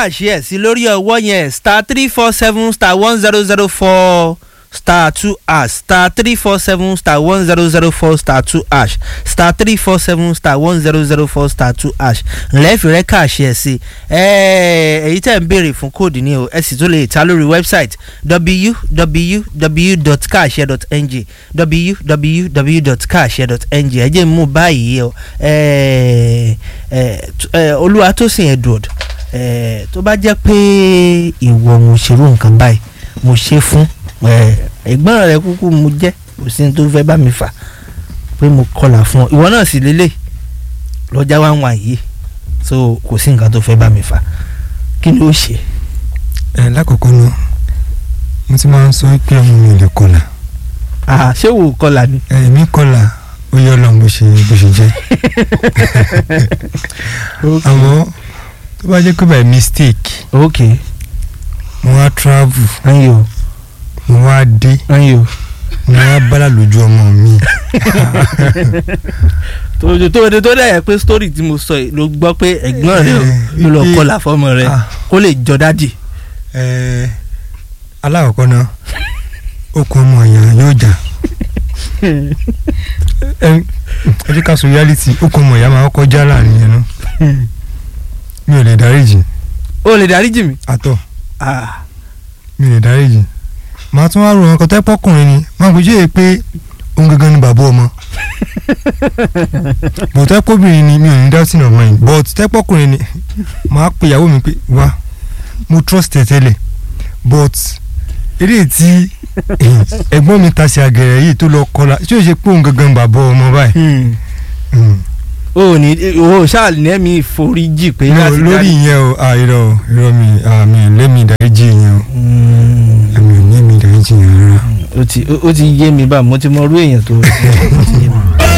káàṣì ẹ̀ sí lórí ọwọ́ yẹn star three four seven star one zero zero four star two ash star three four seven star one zero zero four star two ash star three four seven star one zero zero four star two ash ńlẹ́ẹ̀fì rẹ̀ káàṣì ẹ̀ sí èyí tẹ̀ ń béèrè fún kóòdù ni o ẹ sì tún lè ta lórí wẹ́bsáìtì www.kaashare.ng www.kaashare.ng ẹ jẹ́ mú báyìí o olúwatósìn edward tó bá jẹ́ pé ìwọ mo ṣerú nǹkan báyìí mo ṣe fún ẹ̀gbọ́n rẹ kúkú mo jẹ́ kò sí ní tó fẹ́ bá mi fà pé mo kọlà fún ọ ìwọ náà sì lélẹ̀ lọ́jà wá ń wà yìí so kò sí nǹkan tó fẹ́ bá mi fà kí ló ṣe. ẹ lákòókò náà mo ti máa ń sọ pé ọmọ mi ò lè kọlà. ṣé wò ó kọlà ni. èmi kọlà ó yọ Ọlọ́run bó ṣe bó ṣe jẹ́ àmọ́ tó bá jẹ́ pé by mistake ok mo wá travel ayo mo wá dé ayo mo wá bálà lójú ọmọ mi tó tó tó dẹ̀ yẹ pé story tí mo sọ yìí ló gbọ́ pé ẹ̀gbọ́n rẹ ló lọ wípé- kọlà fọmọ rẹ Ah. kó lè jọ dádì. Ẹ, alákọ̀ọ́kọ́ náà okùn ọmọ èèyàn yóò jà ẹ ẹ jẹ́ ká sọ reality okùn ọmọ ìyá máa kọ́kọ́ já láàrin yẹn náà mi ò lè dáríjì o lè dáríjì mi. àtọ̀ Ah. mi ò lè dáríjì màá tún wá rò wọn kọ́tẹ́ pọ́kùnrin ni máa bójú èyí pé òun gangan ni bàbá ọmọ but tẹ́pọ̀bìnrin ni mi ò ní doubting of mind but tẹ́pọ̀kùnrin ni màá pe ìyàwó mi pé wá mo trust ẹ tẹ́lẹ̀ but eré tí ẹ̀gbọ́n mi ta sí àgẹ̀rẹ̀ yìí tó lọ kọlà tí ó ṣe pé òun gangan bàbá ọmọ báyìí Hmm. Mm. o ní o ṣáà lẹ́mí ìforíjì pé No, láti lórí ìyẹn o ah, irọ́ o, irọ́ mi ah, mi ò lẹ́mi ìdáríjì yẹn o Hmm. mi ò lẹ́mi ìdáríjì yẹn rárá. ó ti ó ti yé mi bá mo ti mọ irú èèyàn tó ó ti yé mi.